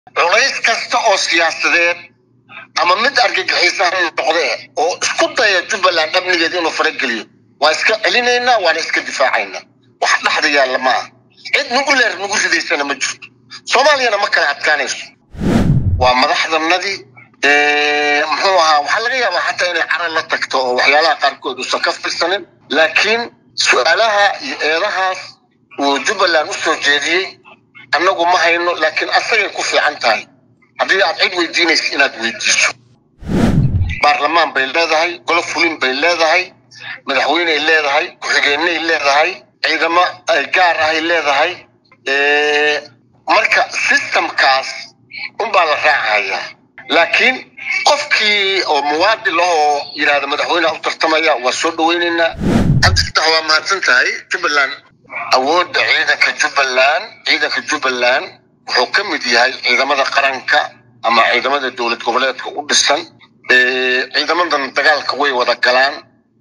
culays kasta oo siyaasadeed ama mid argagixiisa ha noqdee oo isku daya jubbaland amnigeeda inuu farageliyo waa iska celinaynaa waana iska difaacaynaa wax dhexda yaalla maaha cid nugu leer nugu ridaysana ma jirto soomaaliyana ma kala adkaanayso waa madaxdanadii muxuu ahaa waxaa laga yaabaa xataa inay carar la tagto oo waxyaalaha qaarkood uusan ka firsanin laakiin su-aalaha iyo eedahaas uu jubbaland u soo jeediyey annagu ma hayno laakiin asagay ku fiican tahay haddii aad cid weydiinaysa inaad weydiiso baarlamaan bay leedahay golo fulin bay leedahay madaxweyney leedahay ku-xigeenay leedahay ciidamo gaar ahay leedahay marka systemkaas unbaa la raacayaa laakiin qofkii oo muwaadin lahoo yidhahda madaxweyneha u tartamaya waa soo dhaweynaynaa cabdifatax waa mahadsan tahay jubbaland awoodda ciidanka jubbaland ciidanka jubbaland wuxuu ka mid yahay ciidamada qaranka ama ciidamada dowlad goboleedka u dhisan ciidamadan dagaalka way wada galaan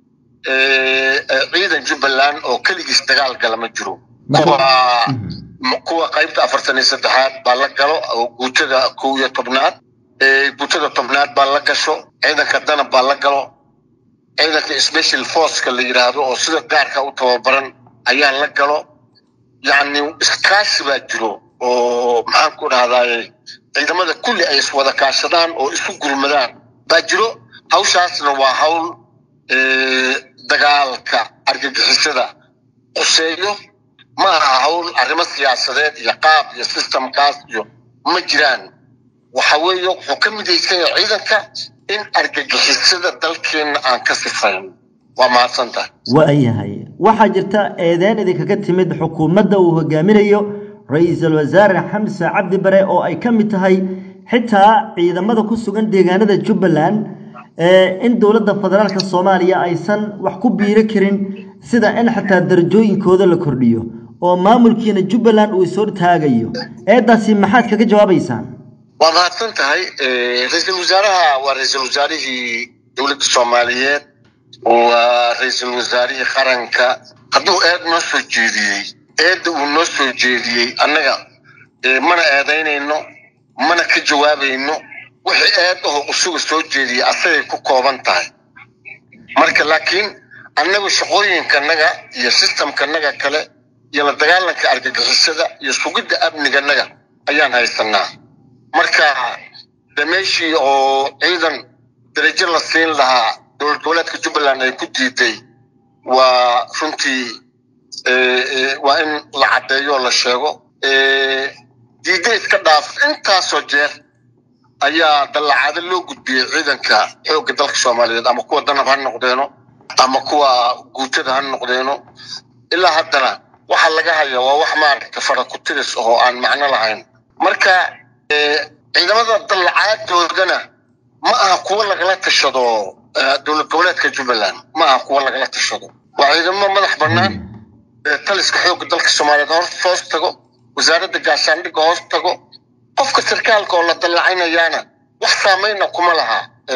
ciidan jubbaland oo keligiis dagaal gala ma jiro kuwa kuwa qaybta afartan iyo saddexaad baa la galo oo guutada kow iyo tobnaad guutada tobnaad baa la gasho ciidanka danab baa la galo ciidanka special forceka la yidhaahdo oo sida gaarka u tababaran ayaa la galo yacni iskaashi baa jiro oo maxaan ku dhahdaye ciidamada kulli ay iswada kaashadaan oo isu gurmadaan baa jiro hawshaasna waa hawl dagaalka argagixisada quseeyo ma aha hawl arrimo siyaasadeed iyo qaab iyo systemkaas iyo ma jiraan waxa weeye wuxuu ka midaysan yahay ciidanka in argagixisada dalkeenna aan ka sifayn waa mahadsantahay waayahay waxaa jirta eedeyn idinkaga timid xukuumadda uu hogaaminayo ra-iisul wasaare xamse cabdi bare oo ay ka mid tahay xitaa ciidamada ku sugan deegaanada jubbaland in dowladda federaalka soomaaliya aysan wax ku biiro karin sida in xataa darajooyinkooda la kordhiyo oo maamulkiina jubbaland uu isoo taagayo eedaasi maxaad kaga jawaabaysaan waa mahadsan tahay ra-iisul wasaaraha waa ra-iisul wasaarihii dowladda soomaaliyeed waa ra-iisul wasaarihii qaranka hadduu eed noo soo jeediyey eedda uu noo soo jeediyey annaga mana eedaynayno mana ka jawaabayno wixii eed aho usuga soo jeediyey asagay ku kooban tahay marka laakiin annagu shaqooyinkanaga iyo systemkanaga kale iyo la dagaalanka argagixisada iyo sugidda amniganaga ayaan haysanaa marka de meeshii oo ciidan darajo la siin lahaa dowlad goboleedka jubbaland ay ku diiday waa runtii waa in la caddeeyo oo la sheego diidda iska dhaaf intaasoo jeer ayaa dallacaado loo gudbiyey ciidanka xoogga dalka soomaaliyeed ama kuwa danab ha noqdeeno ama kuwa guutada ha noqdeeno ilaa haddana waxa laga haya waa wax maaragta fara ku tiris oo aan macno lahayn marka ciidamada dallacaaddoodana ma aha kuwa lagala tashado dowlad goboleedka jubbaland ma aha kuwa lagala tashado waa ciidamo madax bannaan taliska xoogga dalka soomaaliyeed hoos tago wasaaradda gaashaandhigga hoos tago qofka sarkaalka oo la dallacinayaana wax saamayna kuma laha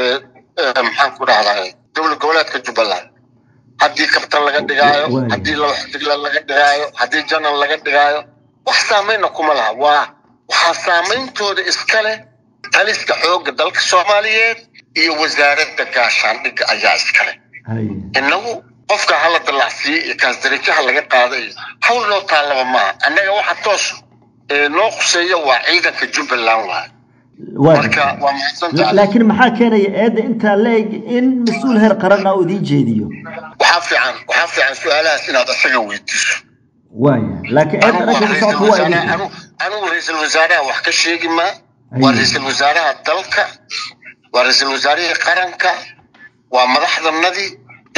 maxaan ku dhahdaa dowlad goboleedka jubbaland haddii kabtan laga dhigaayo haddii laba xidigla laga dhigaayo haddii janal laga dhigaayo wax saamayna kuma laha waa waxaa saameyntooda iska leh taliska xoogga dalka soomaaliyeed iyo wasaaradda gaashaandhigga ayaa iska leh innagu qofka hala dallacsiiye iyo kaas darajaha laga qaada iyo hawl noo taallaba maaha annaga waxa toos noo khuseeya waa ciidanka jubbaland waay marka waa mahadsantahay laakiin maxaa keenaya eedda intaa la eg in mas-uul heer qaran ah uu idiin jeediyo waxaa fiican waxaa fiican su-aalahaas inaad asaga weydiiso waaya laakiin eedda dhanka ku socodka waa idin anigu ra-iisul wasaaraha wax ka sheegi maa waa ra-iisul wasaaraha dalka waa ra-iisul wasaarihii qaranka waa madaxdanadii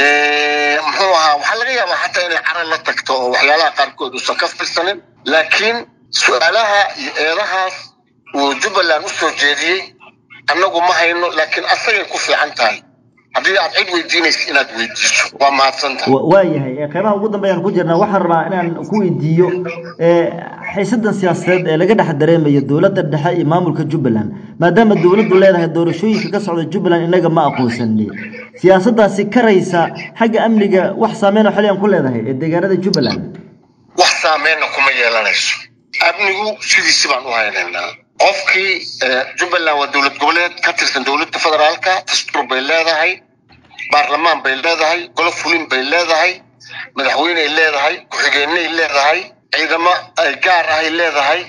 muxuu ahaa waxaa laga yaabaa xataa inay carar la tagto oo waxyaalaha qaarkood uusan ka firsanin laakiin su-aalaha iyo eedahaas uu jubbaland u soo jeediyey annagu ma hayno laakiin asagay ku fiican tahay haddii aad cid weydiinaysa inaad weydiiso waa mahadsantahay waayahay qeybaha ugu dambeeyaan ku jirnaa waxaan rabaa inaan ku weydiiyo xiisadan siyaasadeed ee laga dhex dareemayo dowladda dhexe iyo maamulka jubbaland maadaama dowladdu leedahay doorashooyinka ka socda jubbaland innaga ma aqoonsani siyaasaddaasi karaysa xagga amniga wax saameyn oo xilligan ku leedahay ee deegaanada jubbaland wax saameyna kuma yeelanayso amnigu sidiisi baan u haynaynaa qofkii jubbaland waa dowlad goboleed ka tirsan dowladda federaalka dastuur bay leedahay baarlamaan bay leedahay golo fulin bay leedahay madaxweyney leedahay ku-xigeenay leedahay ciidamo gaar ahay leedahay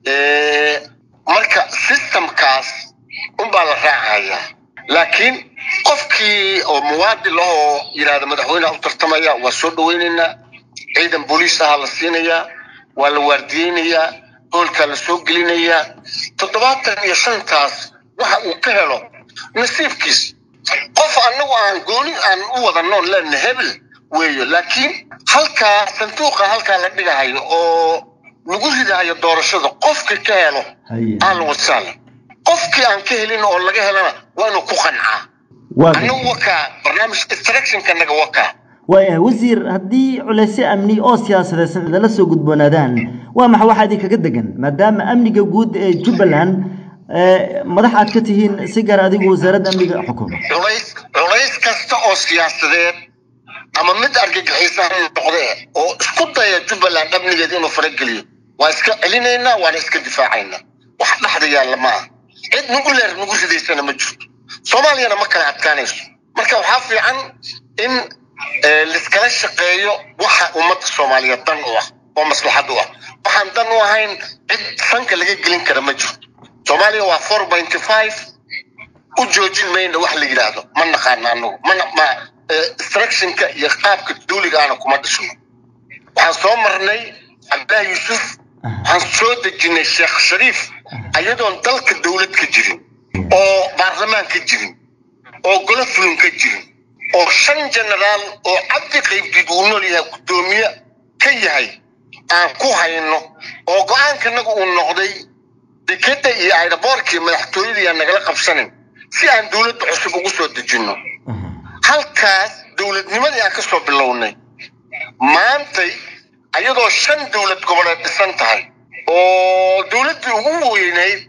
marka systemkaas unbaa la raacayaa laakiin qofkii oo muwaadin ah oo yidhahda madaxweyneha u tartamaya waa soo dhaweynaynaa ciidan booliis ahaa la siinayaa waa la waardiyeynayaa hoolkaa la soo gelinayaa toddobaatan iyo shantaas waxa uu ka helo nasiibkiis qof annagu aan gooni aan u wadano lena hebel weeyo laakiin halkaa sanduuqa halkaa la dhigahayo oo lagu ridahayo doorashada qofkii ka helo ahlan wasahlan qofkii aan ka helin oo laga helana waa inuu ku qancaa annagu wakaa barnaamij instructionkanaga wakaa waayahay wasiir haddii culeysyo amni oo siyaasadeysan idinla soo gudboonaadaan waa maxa waxaa idinkaga degan maadaama amniga guud ee jubbaland madax aad ka tihiin si gaar adigu wasaaradda amniga xukuma culays culays kasta oo siyaasadeed ama mid argagixiisa ha noqdee oo isku daya jubbaland amnigeeda inuu farageliyo waa iska celinaynaa waana iska difaacaynaa wax dhexda yaalla ma ah cid nagu leer nagu ridaysana ma jirto soomaaliyana ma kala adkaanayso marka waxaa fiican in liskala shaqeeyo waxa ummadda soomaaliyeed dan u ah oo maslaxad u ah waxaan dan u ahayn cid sanka laga gelin kara ma jirto soomaaliya waa four pointy five u joojin mayna wax la yidhaahdo ma naqaana anagu mana ma instructionka iyo qaabka duuliga ana kuma dhisno waxaan soo marnay cabdillahi yuusuf waxaan soo dejinay sheekh shariif ayadoon dalka dowlad ka jirin oo baarlamaan ka jirin oo golo fulin ka jirin oo shan genaraal oo cabdi qaybdiid uu nool yahay guddoomiye ka yahay aan ku hayno oo go-aankanagu uu noqday dekeda iyo ayraboorkii madaxtooyadii aan nagala qabsanin si aan dowladda cusub ugu soo dejinno halkaas dowladnimadii aan ka soo bilownay maantay ayadoo shan dowlad goboleed dhisan tahay oo dowladdii ugu weynayd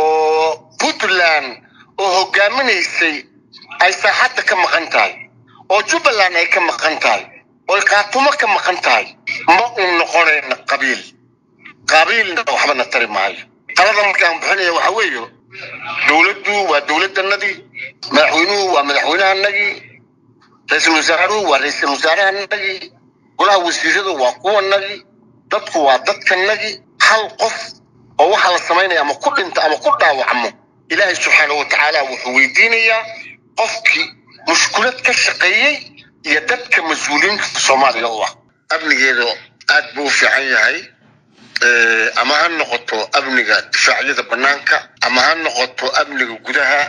oo puntland oo hogaaminaysay ay saaxadda ka maqan tahay oo jubbaland ay ka maqan tahay oo kaatumo ka maqan tahay ma uu noqonayna qabiil qabiilna waxbana tari maayo talada markaan bixinaya waxa weeye dowladdu waa dowladdanadii madaxweynuhu waa madaxweynahanagii ra-iisul wasaaruhu waa ra-iisul wasaarahanagii golaha wasiiradu waa kuwanagii dadku waa dadkanagii hal qof oo waxaa la samaynaya ama ku dhinta ama ku dhaawacmo ilaahay subxaanahu watacaala wuxuu weydiinayaa qofkii mushkulad ka shaqeeyey iyo dadka mas-uuliyiinta soomaaliya u ah amnigeedu aad buu u fiican yahay ama ha noqoto amniga difaacyada banaanka ama ha noqoto amniga gudaha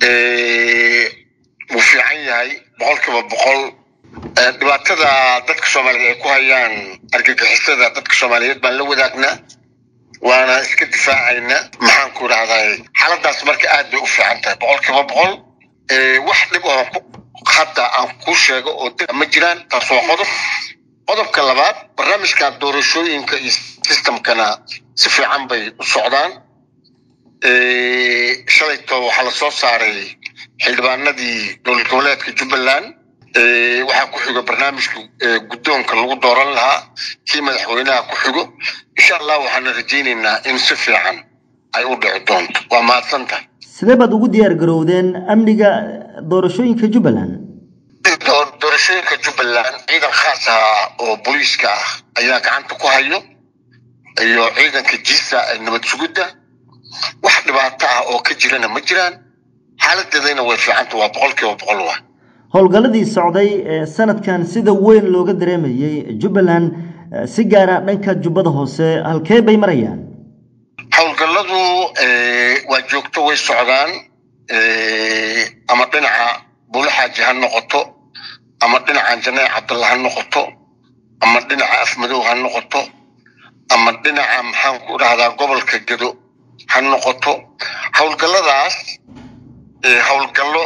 wuu fiican yahay boqol kiiba boqol dhibaatada dadka soomaaliyeed ay ku hayaan argagixisada dadka soomaaliyeed baan la wadaagnaa waana iska difaacaynaa maxaan ku idhahday xaaladaas marka aad bay u fiican tahay boqol kiiba boqol wax dhib oo hadda aan ku sheego oo dib ma jiraan taas waa qodob qodobka labaad barnaamijka doorashooyinka iyo systemkana si fiican bay u socdaan shalayto waxaa la soo saaray xildhibaanadii dowlad goboleedka jubbaland waxaa ku xigo barnaamijka guddoonka lagu dooran lahaa kii madaxweynaha ku xigo insha allah waxaana rajaynaynaa in si fiican ay u dhici doonto waa mahadsantahay sidee baad ugu diyaar garowdeen amniga doorashooyinka jubbaland doorashooyinka jubbaland ciidan khaas ah oo booliiska ah ayaa gacanta ku hayo iyo ciidanka jisa ee nabad sugidda wax dhibaato ah oo ka jirana ma jiraan xaaladeedayna way fiicanta waa boqol kiiba boqol wa howlgalladii socday ee sanadkan sida weyn looga dareemayey jubbaland si gaara dhanka jubbada hoose halkee bay marayaan howlgalladu waa joogto way socdaan ama dhinaca buulaxaaji ha noqoto ama dhinaca janaac cabdalla ha noqoto ama dhinaca afmadow ha noqoto ama dhinaca maxaan ku dhahdaa gobolka gedo ha noqoto howlgalladaas howlgallo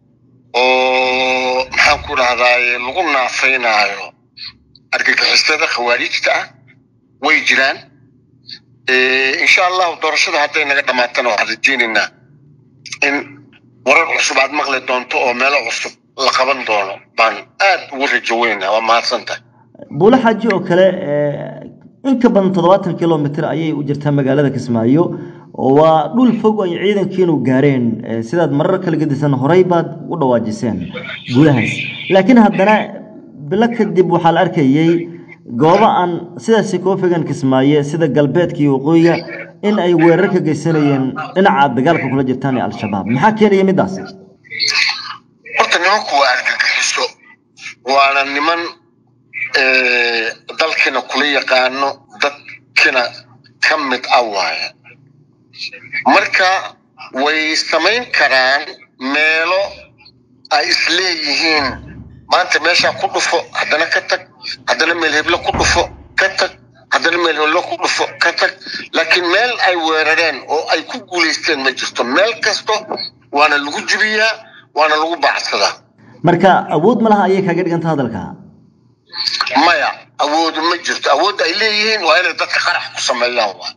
oo maxaan ku dhahdaa lagu naafaynaayo argagixisada khawaarijta ah way jiraan insha allahu doorashada hadday naga dhamaatana waxaan rajeynaynaa in warar cusub aad maqli doonto oo meelo cusub la qaban doono baan aad ugu rajo weynaa waa mahadsantahay buulo xaaji oo kale in ka badan toddobaatan kilomitr ayay u jirtaa magaalada kismaayo waa dhul fog ay ciidankiinu gaareen sidaad marar kala gedisan horey baad u dhawaajiseen gudahaas laakiin haddana bilo kadib waxaa la arkayey goobo aan sidaasi koo fogaan kismaaye sida galbeedka iyo waqooyiga in ay weerar ka geysanayeen dhinaca dagaalka kula jirtaan ee al-shabaab maxaa keenaya midaas horta nimanku waa argagixiso waana niman dalkiina kula yaqaano dadkina ka mid ah waaya marka way samayn karaan meelo ay isleeyihiin maanta meeshaa ku dhufo haddana ka tag haddana meel heblo ku dhufo ka tag haddana meel heblo ku dhufo ka tag laakiin meel ay weerareen oo ay ku guulaysteen ma jirto meel kasto waana lagu jibiyaa waana lagu baacsadaa marka awood ma laha ayay kaaga dhiganta hadalka maya awoodu ma jirto awoodda ay leeyihiin waa inay dadka qarax ku sameeyaan waa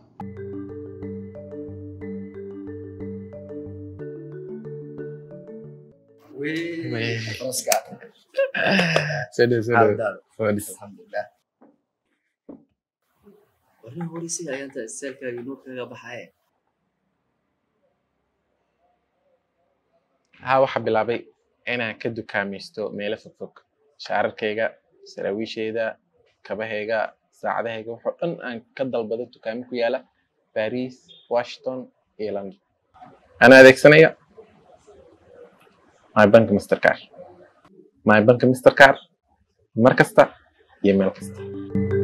Sudah, sudah. alxamdulilah warrin horeysiga ayaanta istaalkaaga nuur kaga baxaye Haa waxaa bilaabay inaan ka dukaamaysto meelo fogfog shaararkayga saraawiishayda kabahayga saacadahayga waxoo dhan aan ka dalbado dukaamo ku yaala Paris Washington iyo London anaa adeegsanaya my bank mastercard my bank mastercard mar kasta iyo meel kasta